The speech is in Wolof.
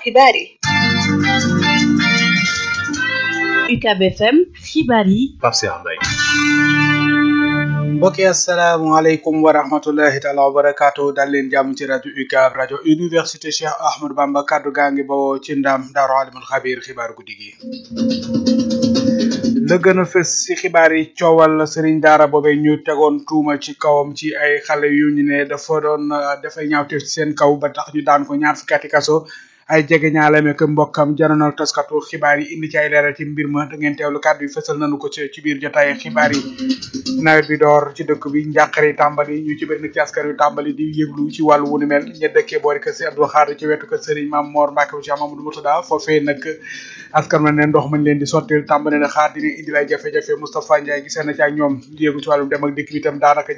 xibaar yi UCAB FM xibaar yi Pape Cheikh Mbaye mbokki asalaamaaleykum wa rahmatullahi taala wa barakaatu dal leen jàmm ci rajo UCAB rajo université Cheikh Ahmadou Bamba kaddu gaa ngi bawoo ci ndam daaru alimul xabiir xibaar guddi gi la gën a fës ci xibaar yi coowal sëriñ daara boobe ñu tegoon tuuma ci kawam ci ay xale yu ñu ne dafa doon dafay ñaawteef ci seen kaw ba tax ñu daan ko ñaar fukki ati kaso ay jege ñaale meek mbokkam janonal taskatu xibaar yi indi ci ay leeral ci mbir ma da ngeen teewlu kàddu yi fësal nañu ko ci ci biir jotaay xibaar yi nawet bi door ci dëkk bi njàqare tàmbali ñu ci bëri nag ci askan yu tàmbali di yëglu ci wàllu wu ni mel ña dëkkee boori kër si Abdou Khadre ci wetu kër Serigne Mame Mor Mbacke bu Cheikh Mamadou Moutada foofee nag askan ma ne ndox mañ leen di sottil tàmbali na xaar dina indi lay jafe-jafe Moustapha Ndiaye gisee na ci ak ñoom yëgu ci wàllum dem ak dikk bi itam daanaka